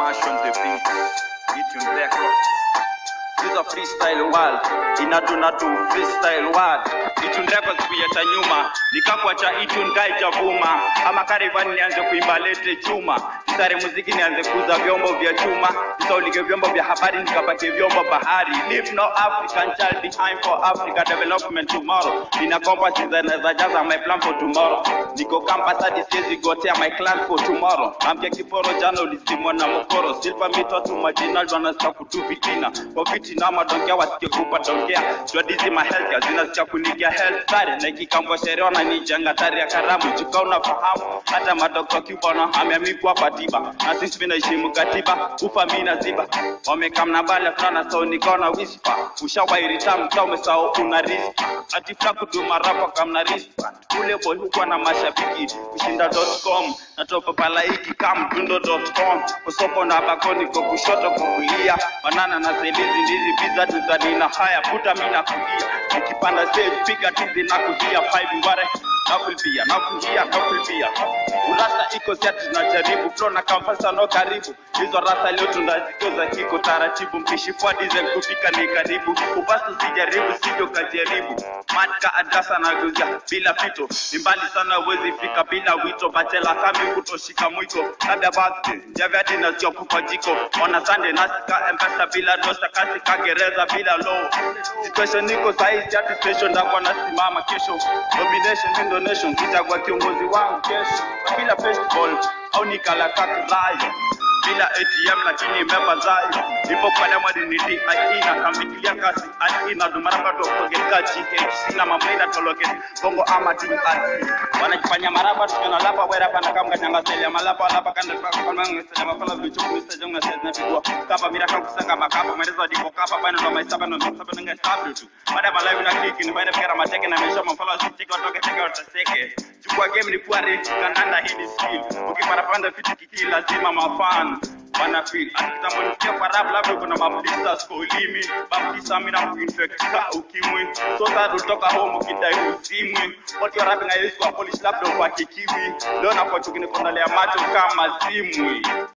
Mash on the beat, Itune Records. This is a freestyle world, inatuna tu freestyle world. Itune Records kuyeta nyuma, nikakwacha Itune kai chavuma, ama karivani nianze kuimba lete chuma, nisare muziki nianze kuuza vyombo vya chuma, nisaulige vyombo vya habari nikapatie vyombo bahari. Leave no African child behind for Africa development tomorrow. Nina compass za jaza my plan for tomorrow. Niko campus hadi siwezi gotea my clan for tomorrow. Amke kiporo jana ulisimwa na mokoro. Silver mito tu majinal wanasikia kutu vitina. Kwa vitina madongea wasikie kupa dongea. Jwadizi ma health zinasikia kunigia health sare. Na ikikambwa sherehe wananijanga tari ya karamu. Chika unafahamu hata madokta Cuba ameamikwa kwa tiba. Na sisi vinaheshimu katiba. Ufa mimi na ziba. Wamekamna bale fulana so nikaona whisper. Ushawairi tamu kama umesahau una risk. Atifra kuduma rapa kamna risk. Ule boy huko na mashabiki kushinda.com na topa palaiki kamdundo.com kusoko na bakoni kwa kushoto kukulia banana na selizi ndizi pizza tuzanina haya puta mina kulia nikipanda stage piga tizi na kujia five ngware nakulipia nakunjia nakulipia urasa iko siati tunajaribu flow na kampasa no karibu hizo rasa leo tunazikoza kiko taratibu mpishi kwa diesel kupika ni karibu upasu sijaribu sivyo kajaribu matka adasa na guzia bila pito ni mbali sana uwezi fika bila wito bachela kami kutoshika mwiko labda bakti javyadi nasio kupa jiko ona sande nasika mpesa bila dosa kasi kagereza bila low situation niko sahizi hati station ndakwa nasimama kesho domination in donation kitagwa kiongozi wangu kesho bila festival au nikalakakulayo bila ATM lakini imepa zayo ipo pale mwadi ni DIE na kambikilia kasi ati na dumaramba to forget GH sina mamleda toloke bongo ama DRC wanajifanya maraba tukana lapa wera pana kama kanyanga sele malapa lapa kanda kwa kwa mangu sele mafala vichu mr jonga sele na bigwa kapa mira kan kusanga makapa mwerezo diko kapa bana ndo maisaba ndo maisaba nga sabu tu baada ya live na kiki ni baada ya mateke na mesha mafala sitiki watoke teke wataseke chukua game ni kuwa rich kandanda hii ni skill ukipata panda fiti kiki lazima mafan wana feel akitambo nisikia kwa rap labda kuna mabisa skolimi baptisa mina kuinfect ka ukimwi so that utoka home ukidai uzimwi what you rapping I use kwa polish labda kwa kikiwi leo na kwa chukini kondolea macho kama zimwi